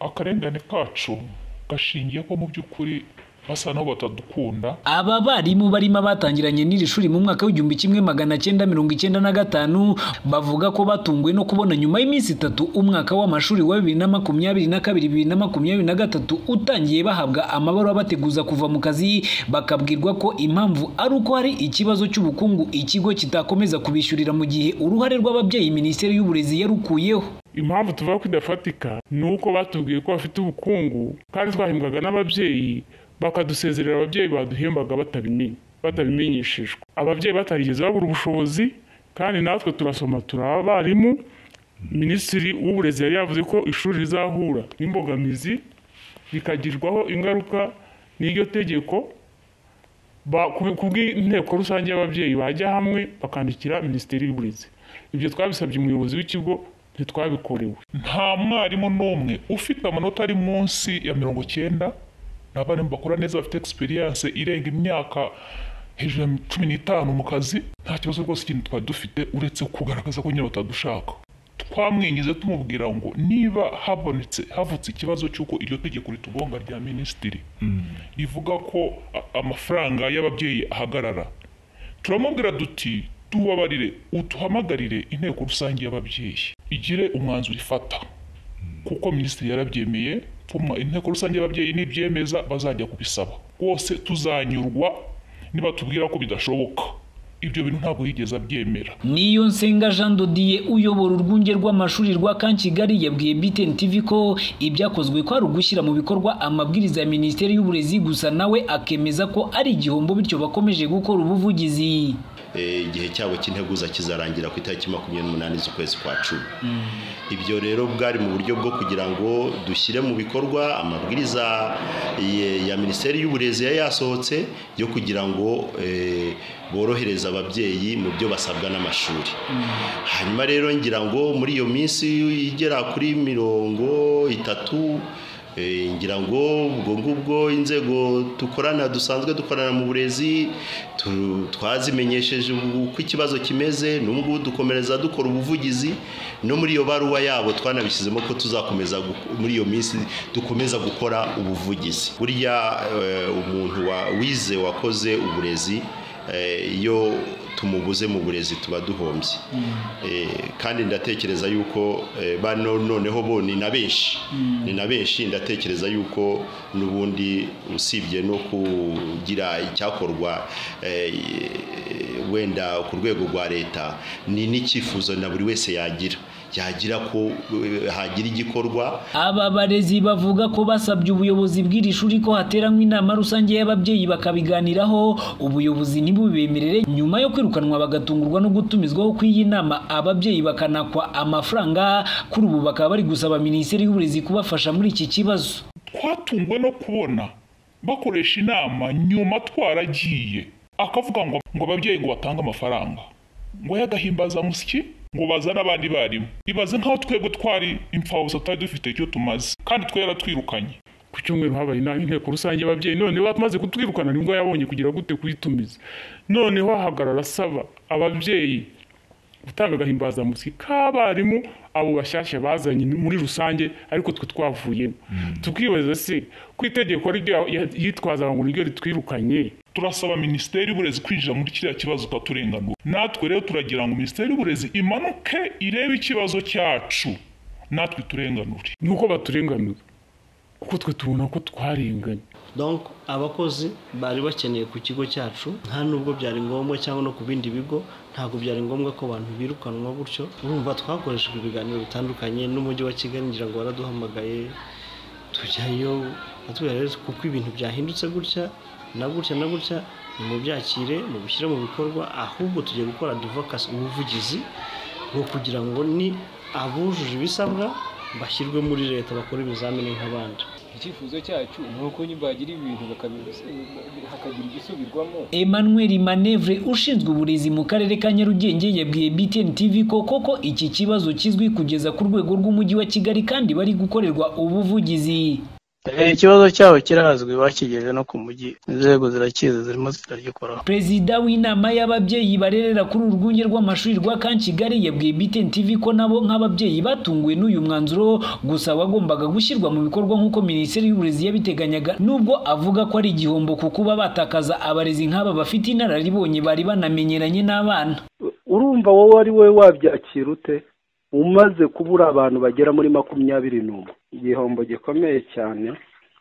akarengane kacu gashingiye ko mu by'ukuri basa n'aho batadukunda aba barimu barimo abatangiranye n'iri shuri mu mwaka w'igihumbi kimwe magana cyenda mirongo icyenda na gatanu bavuga ko batunguwe no kubona nyuma y'iminsi itatu umwaka w'amashuri wa bibiri na makumyabiri na kabiri bibiri na makumyabiri na gatatu utangiye bahabwa amabaruwa bateguza kuva mu kazi bakabwirwa ko impamvu ari uko hari ikibazo cy'ubukungu ikigo kitakomeza kubishyurira mu gihe uruhare rw'ababyeyi minisiteri y'uburezi yarukuyeho impamvu tuvuga ko idafatika ni uko batubwiye ko bafite ubukungu kandi twahembwaga n'ababyeyi bakadusezerera ababyeyi baduhembaga batabimenye batabimenyeshejwe ababyeyi batarigeze babura ubushobozi kandi natwe turasoma turi abarimu minisitiri w'uburezi yari yavuze ko ishuri rizahura n'imbogamizi rikagirwaho ingaruka n'iryo tegeko ku bw'inteko rusange y'ababyeyi bajya hamwe bakandikira minisiteri y'uburezi ibyo twabisabye umuyobozi w'ikigo ntitwabikorewe nta mwarimu n'umwe ufite amanota ari munsi ya mirongo icyenda ni abarimu bakora neza bafite egisperiyanse irenga imyaka hejuru ya cumi n'itanu mu kazi nta kibazo rwose ikindi twari dufite uretse kugaragaza ko nyine batadushaka twamwingize tumubwira ngo niba habonetse havutse ikibazo cy'uko iryo tegeko ritugonga rya minisitiri rivuga ko a- amafaranga y'ababyeyi ahagarara turamubwira duti tubabarire uduhamagarire inteko rusange y'ababyeyi igire umwanzuro ifata kuko minisitiri yarabyemeye tuma inteko rusange y'ababyeyi nibyemeza bazajya kubisaba rwose tuzanyurwa niba tubwira ko bidashoboka ibyo bintu ntabwo yigeze abyemera niyo nsenga jean dodiye uyobora urwunge rw'amashuri rwa kankigali yabwiye btn tv ko ibyakozwe ko ari ugushyira mu bikorwa amabwiriza ya minisiteri y'uburezi gusa nawe akemeza ko ari igihombo bityo bakomeje gukora ubuvugizi Eh, igihe cyabo cy'integuza kizarangira ku itariki makumyabiri n'umunani z'ukwezi kwa cumi ibyo rero bwari mu buryo bwo kugira ngo dushyire mu bikorwa amabwiriza ye- ya minisiteri y'uburezi yari yasohotse yo kugira ngo eh, borohereza ababyeyi mu byo basabwa n'amashuri hanyuma rero ngira ngo muri iyo minsi igera kuri mirongo itatu Eh, ngira ngo ubwo ngubwo inzego dukorana dusanzwe dukorana mu burezi tu- twazimenyesheje ubu- uko ikibazo kimeze n'ubu ngubu dukomereza dukora ubuvugizi no muri iyo baruwa yabo twanabishyizemo ko tuzakomeza gu- muri iyo minsi dukomeza gukora ubuvugizi burya eh, umuntu wa- wize wakoze uburezi eh, iyo tumubuze mu burezi tuba duhombye Eh, kandi ndatekereza yuko eh, bano noneho bo ni na benshi ni na benshi ndatekereza yuko n'ubundi usibye no kugira icyakorwa eh, wenda ku rwego rwa leta ni n'icyifuzo na buri wese yagira yagira ko eh, hagira igikorwa aba barezi bavuga ko basabye ubuyobozi bw'iri shuri ko hateranwa inama rusange y'ababyeyi bakabiganiraho ubuyobozi ntibubemerere nyuma yo kwirukanwa bagatungurwa no gutumizwaho kw'iyi nama ababyeyi bakanakwa amafaranga kuri ubu bakaba bari gusaba minisiteri y'uburezi kubafasha muri iki kibazo twatunguwe no kubona bakoresha inama nyuma twaragiye akavuga ngo ngo ababyeyi ngo batange amafaranga ngo y'agahimbaza musyi ngo bazane abandi barimu ibaze nk'aho twebwe twari imfabusa tutari dufite icyo tumaze kandi twe yaratwirukanye ku cyumweru habaye inama inteko rusange y'ababyeyi noneho bamaze kutwirukana nibwo yabonye kugira gute kuyitumiza noneho ahagarara asaba ababyeyi gutanga agahimbazamusyi k'abarimu abo bashyashya bazanye muri rusange ariko twe twavuyemo tukibaza se ko itegeko ryo yitwaza ngo niryo ritwirukanye turasaba minisiteri y'uburezi kwinjira muri kiriya kibazo ukaturenganura natwe rero turagira ngo minisiteri y'uburezi imanuke irebe ikibazo cyacu natwe iturenganure ni uko baturenganura kuko twe tubona ko twarenganye donc abakozi bari bakeneye ku kigo cyacu nta nubwo byari ngombwa cyangwa no ku bindi bigo ntabwo byari ngombwa ko abantu birukanwa gutyo urumva twakoreshejwe ibiganiro bitandukanye n'umujyi wa kigali ngira ngo waraduhamagaye tujyayo batubwira rero kuko ibintu byahindutse gutya na gutya na gutya ni mu byakire mu bishyire mu bikorwa ahubwo tugiye gukora advokasi ubuvugizi bwo kugira ngo ni abujuje ibisabwa bashyirwe muri leta bakore ibizamini nk'abandi icyifuzo cyacu ni uko nyuma bagira ibintu bakabibusa- hakagira igisubirwamo Emmanuel Manevre ushinzwe uburezi mu karere ka Nyarugenge yabwiye BTN TV ko koko iki kibazo kizwi kugeza ku rwego rw'umujyi wa Kigali kandi bari gukorerwa ubuvugizi ikibazo cyabo kirazwi bakigeze no ku mujyi inzego zirakizi zirimo ziragikoraho perezida w'inama y'ababyeyi barerera kuri uru rwunge rw'amashuri rwa kankigali yabwiye btn tv ko nabo nk'ababyeyi batunguwe n'uyu mwanzuro gusa wagombaga gushyirwa mu bikorwa nk'uko minisiteri y'uburezi yabiteganyaga nubwo avuga ko ari igihombo ku kuba batakaza abarezi nk'aba bafite inararibonye bari banamenyeranye n'abana urumva wowe ari wowe wabyakira ute umaze kubura abantu bagera muri makumyabiri n'umwe igihombo gikomeye cyane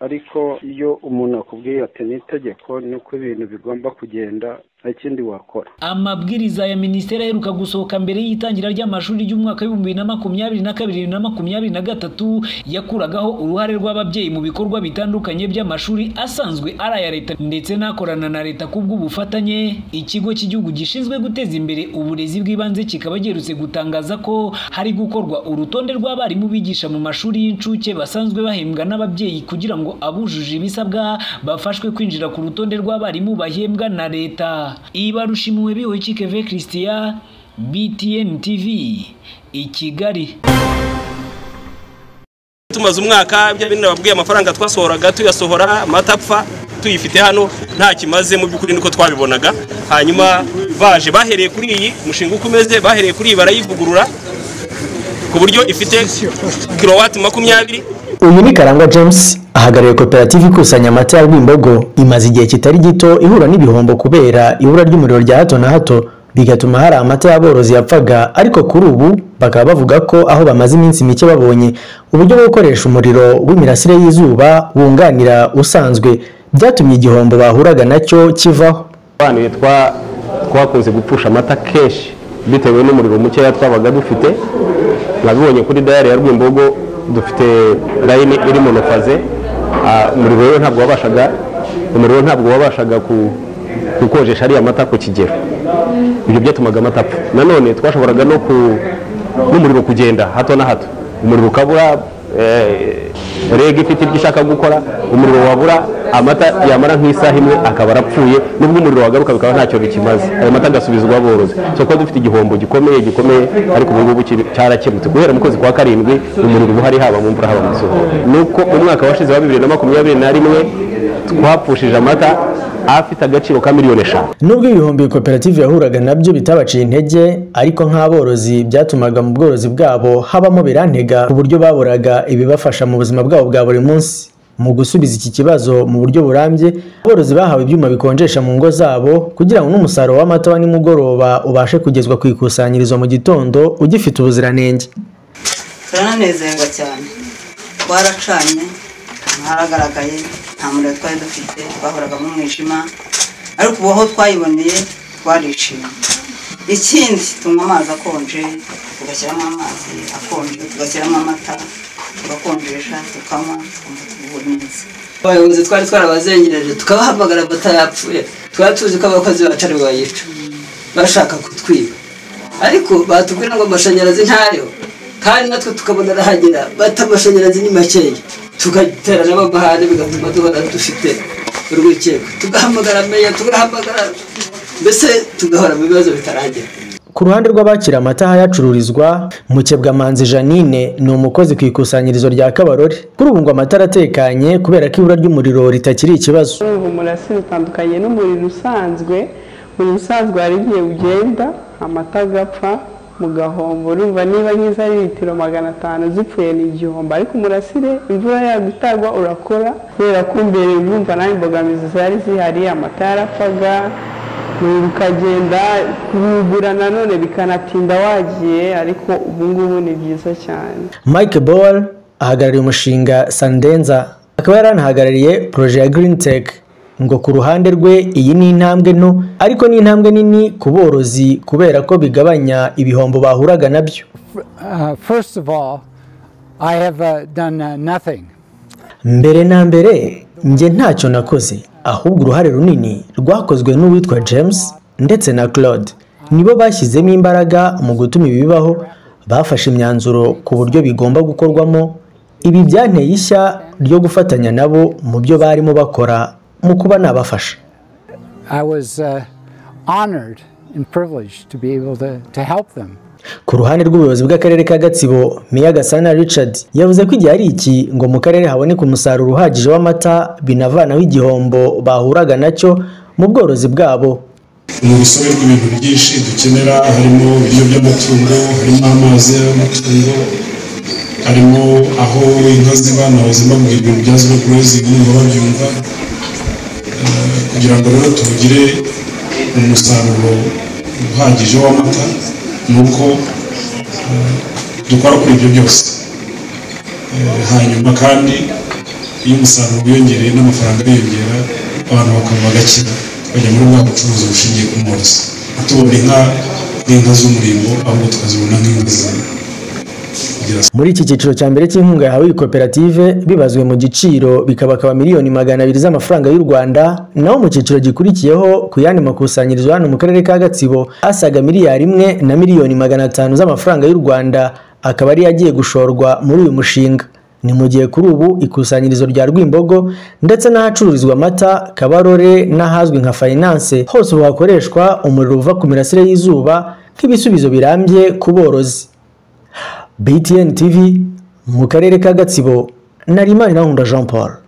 ariko iyo umuntu akubwiye ati ni itegeko nuko ibintu bigomba kugenda nta kindi wakora amabwiriza ya minisiteri aheruka gusohoka mbere y'itangira ry'amashuri ry'umwaka w'ibihumbi bibiri na makumyabiri na kabiri na makumyabiri na gatatu yakuragaho uruhare rw'ababyeyi mu bikorwa bitandukanye by'amashuri asanzwe ari aya leta ndetse n'akorana na leta ku bw'ubufatanye ikigo cy'igihugu gishinzwe guteza imbere uburezi bw'ibanze kikaba giherutse gutangaza ko hari gukorwa urutonde rw'abarimu bigisha mu mashuri y'incuke basanzwe bahembwa n'ababyeyi kugira ngo abujuje ibisabwa bafashwe kwinjira ku rutonde rw'abarimu bahembwa na leta ibarushimwe biwekikeve christian btn tv i kigali tumaze umwaka bino babwiye amafaranga twasohoraga tuyasohora amata apfa tuyifite hano nta kimaze mu by'ukuri niko twabibonaga hanyuma baje bahereye kuri iyi umushinga uko umeze bahereye kuri iyi barayivugurura ku buryo ifite kilowati makumyabiri uyu ni karangwa james ahagarariye koperative ikusanya amata ya rwimbogo imaze igihe kitari gito ihura n'ibihombo kubera ibura ry'umuriro rya hato na hato bigatuma hari amata y'aborozi yapfaga ariko kuri ubu bakaba bavuga ko aho bamaze iminsi mike babonye uburyo bwo gukoresha umuriro w'imirasire y'izuba wunganira usanzwe byatumye igihombo bahuraga nacyo kivaho abantu twakunze gupfusha amata kenshi bitewe n'umuriro mukeya twabaga dufite nabibonye kuri dayari ya rwimbogo dufite layini iri mu faze umuriro rero ntabwo wabashaga umuriro ntabwo wabashaga gukonjesha ariya mata ku kigero ibyo byatumaga amata apfa nanone twashoboraga no ku n'umuriro kugenda hato na hato umuriro ukabura reg ifite ibyo ishaka gukora umuriro wabura amata yamara nk'isaha imwe akaba arapfuye nubwo umuriro wagaruka bikaba ntacyo bikimaze ayo mata agasubizwa aborozi so kuba dufite igihombo gikomeye gikomeye ariko ubu ngubu cyarakemutse guhera mu kwezi kwa karindwi umuriro uba uhari haba mu mvura haba mu zuba nuko umwaka washize wa bibiri na makumyabiri na rimwe twapfushije amata afite agaciro ka miliyoni eshanu nubwo ibihumbi koperative yahuraga nabyo bitabaciye intege ariko nk'aborozi byatumaga mu bworozi bwabo habamo birantega ku buryo baburaga ibibafasha mu buzima bwabo bwa buri munsi mu gusubiza iki kibazo mu buryo burambye aborozi bahawe ibyuma bikonjesha mu ngo zabo kugira ngo n'umusaruro w'amata wa nimugoroba ubashe kugezwa ku ikusanyirizo mu gitondo ugifite ubuziranenge turanezerwa cyane twaracanye haragaragaye nta muriro twari dufite twahoraga mu mwijima ariko ubu aho twayiboneye twarishimye ikindi tunywa amazi akonje tugashyiramo amazi akonje tugashyiramo amata tugakonjesha tukanywa twumva tuguwe neza abayobozi twari twarabazengereje tukabahamagara amata yapfuye twari tuzi ko abakozi bacu ari bayica bashaka kutwiba ariko batubwira ngo amashanyarazi ntayo kandi natwe tukabona arahagera bata amashanyarazi ni makeya tugatera n'amahane bigatuma duhora dufite urwikekwe tugahamagara meya tugahamagara mbese tugahora mu bibazo bitaragera ku ruhande rw'abakira amata ahayacururizwa mukebwamanzi janine ni umukozi ku ikusanyirizo rya kabarore kuri ubu ngo amata aratekanye kubera ko ibura ry'umuriro ritakiri ikibazo ubu murasire utandukanye n'umuriro usanzwe umuriro usanzwe hari igihe ugenda amata agapfa mu gahombo urumva niba nk'izo ari litiro magana atanu zipfuye ni igihombo ariko umurasire imvura yagutagwa urakora kubera ko mbere urumva nta imbogamizi zari zihari amata yarapfaga ukagenda kubigura nanone bikanatinda wagiye ariko ubu ngubu ni byiza cyane mike ball ahagarariye umushinga sandenza akaba yaranahagarariye poroje ya green tech ngo ku ruhande rwe iyi ni intambwe nto ariko ni intambwe nini ku borozi kubera ko bigabanya ibihombo bahuraga nabyo mbere na mbere njye ntacyo nakoze ahubwo uruhare runini rwakozwe n'uwitwa james ndetse na claude nibo bashyizemo imbaraga mu gutuma ibi bibaho bafashe imyanzuro ku buryo bigomba gukorwamo ibi byanteye ishya ryo gufatanya nabo mu byo barimo bakora mu kuba nabafasha ku ruhande rw'ubuyobozi bw'akarere ka gatsibo meya gasana richard yavuze ko igihe ari iki ngo mu karere haboneke umusaruro uhagije w'amata binavanaho igihombo bahuraga nacyo mu bworozi bwabo mu rusobe rw'ibintu byinshi dukenera harimo ibiryo by'amatungo harimo amazi y'amatungo harimo aho inka ziba naho zibabwira ibintu bya zero gurezingi niba babyumva Eh, kugira ngo rero tugire umusaruro uhagije w'amata ni uko eh, dukora kuri ibyo byose Eh, hanyuma kandi iyo umusaruro wiyongereye n'amafaranga yiyongera abantu bakaba bagakira bajya muri bwa bucuruzi bushingiye ku mworozi tubona inka nk'inka z'umurimbo ahubwo tukazibona nk'inka z'inka muri iki cyiciro cya mbere cy'inkunga yahawe iyi koperative bibazwe mu giciro bikabakaba miliyoni magana abiri z'amafaranga y'u rwanda naho mu cyiciro gikurikiyeho ku yandi makusanyirizo hano mu karere ka gatsibo asaga miliyari imwe na miliyoni magana atanu z'amafaranga y'u rwanda akaba ari yagiye gushorwa muri uyu mushinga ni mu gihe kuri ubu ikusanyirizo rya rwimbogo ndetse n'ahacururizwa amata kabarore n'ahazwi nka fayinanse hose ubu hakoreshwa umuriro uva ku mirasire y'izuba nk'ibisubizo birambye ku borozi BTN TV mu karere ka Gatsibo na Rimana Jean Paul